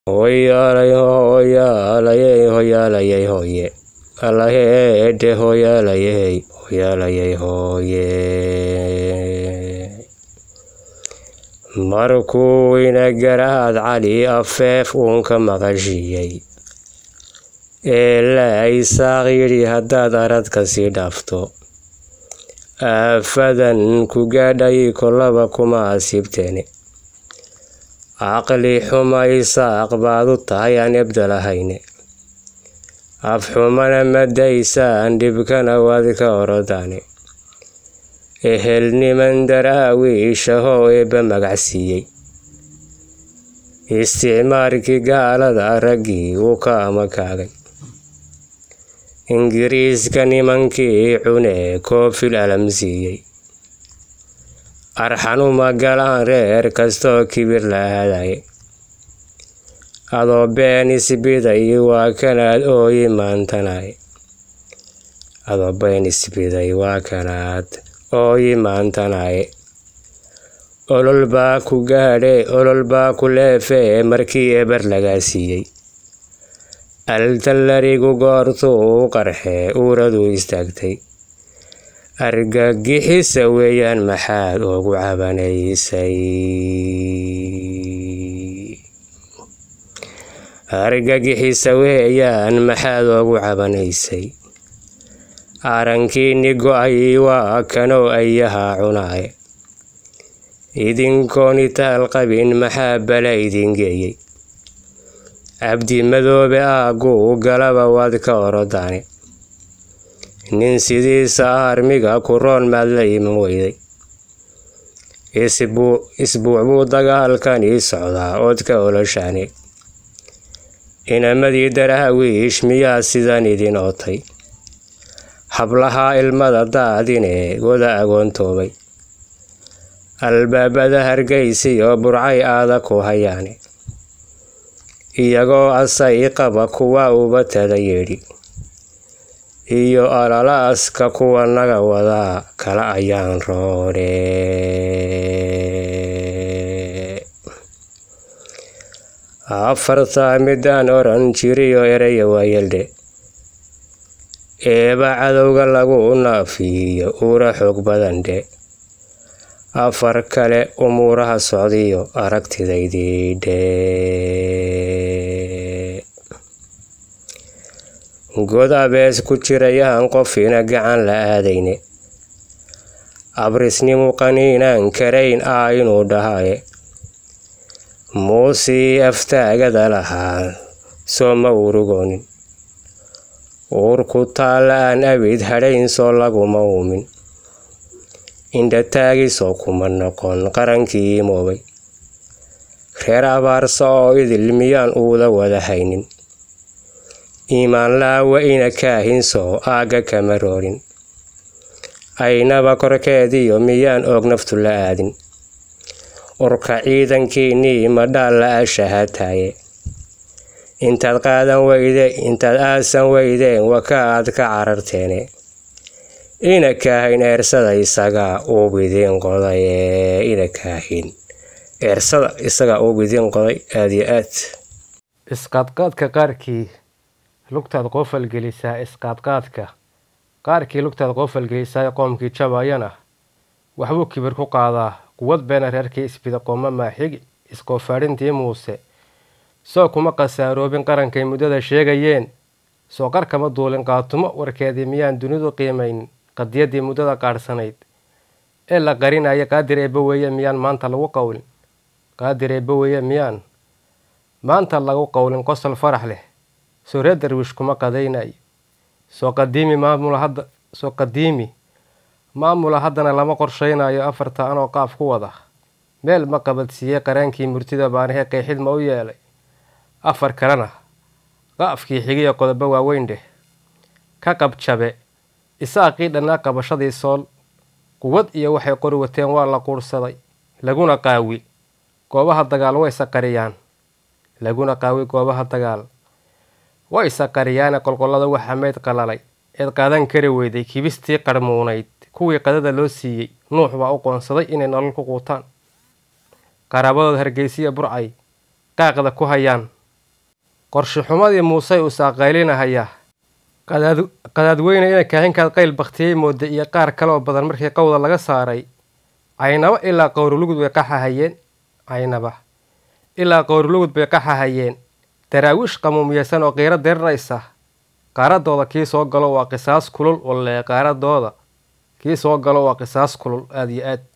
Hoyaalay hoyaalayey hoyaalayey hoye allaheedhe hoyaalayey hoyaalayey hoye markuu inagaraad cali afeef uunka maqashiiyey ee la isaaq yidhi haddaad aradka sii dhaafto aafadan ku gaadhay kolaba kuma asiibteene caqli xuma isaaq baad u tahay aan ebdalahayne afxumana madaysaan dhibkana waad ka orodaane ehelniman daraawiishahoo eebba magacsiiyey isticmaarkii gaalada raggii wuu ka amakaagay ingiriiska nimankii cunee koofil alamsiiyey arxanuma galaan reer kastoo kibir la aadaye adoo been isbiday waa kanaad ooyi maantanaye adoo been isbiday waa kanaad ooyi maantanaye olol baa ku gaadhe olol baa ku leefee markii eber lagaa siiyey altallarigu goortuu u qarxee uuraduu istaagtay argagixisa weeyaan maxaad ugu cabanaysay argagixisa weeyaan maxaad ugu cabanaysay arankiini go-ay waa kanoo ayahaa cunaaye idinkoon itaal qabin maxaa bala idin geeyey cabdi madoobe aagguu galaba waad ka orodaane nin sidiisa armiga ku roon maad la iman weyday isbuuc buu dagaalkan ii socdaa ood ka oloshaane inamadii daraawiish miyaa sidan idin ootay hablahaa ilmada daadine goda agoontoobay albaabada hargaysiyo burcay aada ku hayaane iyagoo asay qaba kuwa ubatada yeedhi iyo alalaaska kuwa naga wadaa kala ayaan roodhe afartaa midaan oran jiriyo eraya waayeldhe eeba cadowga lagu naafiyo uura xoog badandhe afar kale umuuraha socdiyo aragtidaydii dhe god abees ku jirayaan qofina gacan la aadayne abrisnimu qaniinaan karayn ah inuu dhahaye muusii aftaagada lahaa soo ma urugoonin uurku taalla aan abid hadhayn soo laguma uumin indhataagisoo kuma noqon qarankii imoobay reer abaarsa oo idil miyaan uuda wada haynin iimaan laawa ina kaahinsoo aagga kama roorin aynaba korkeediyo miyaan oog naftu la aadin urka ciidankiinnii madhaal la ashahataaye intaad qaadan weyde intaad aasan weydeen waka aad ka cararteene ina kaahin eersada isagaa uubidiin qoday ina kaahin eersada isagaa uubidiin qoday aada iyo aad isqaadqaadka qaarkii lugtaad qoofal gelisaa isqaadqaadka qaarkii lugtaad qoofal gelisaa qoomkii jabayana waxbuu kibir ku qaadaa quwad beena reerkii isbida qooma maaxigi iskoofaadhintii muuse soo kuma khasaaroobin qarankay muddada sheegayeen soo qar kama duulin qaatumo warkeedii miyaan dunidu qiimayn qadiyaddii muddada qaadhsanayd ee la qarinaya qaadir eebba weeye miyaan maanta lagu qowlin qaadir eebba weeye miyaan maanta lagu qowlin qosol farax leh soo reer darwiish kuma qadaynayo soo qadiimi maamula hadda soo qadiimi maamula haddana lama qorshaynayo afarta anoo qaaf ku wada meel ma qabadsiiyey qaraankii murtida baanahee qeexid ma u yeelay afar kalena qaafkii xigiya qodobo waaweyn dheh ka qabjabe isaaqii dhannaa qabashadii sool quwad iyo waxay qori wateen waa la quurhsaday laguna qaawi goobaha dagaal way saqariyaan laguna qaawi goobaha dagaal way saqariyaane qolqollada waxa meyd qalalay eed qaadan kari weyday kibistii qarhmuunayd kuwii qadada loo siiyey nuux baa u qoonsaday inay nolol ku quutaan qaraabadood hargeysiya burcay qaaqda ku hayaan qorshe xumadii muusey uu saaqaylinahaya qadaadweyne ina kaahinkaad qayl baktiyey mooda iyo qaar kale oo badan markii qowda laga saaray caynaba ilaa qowrulugud bay qaxahayeen caynaba ilaa qowrulugud bay qaxahayeen daraawiish qamuumiyeysan oo qiiro diriraysa qaaradooda kii soo galo waa qisaas kulul walee qaaradooda kii soo galo waa qisaas kulul aada iyo aad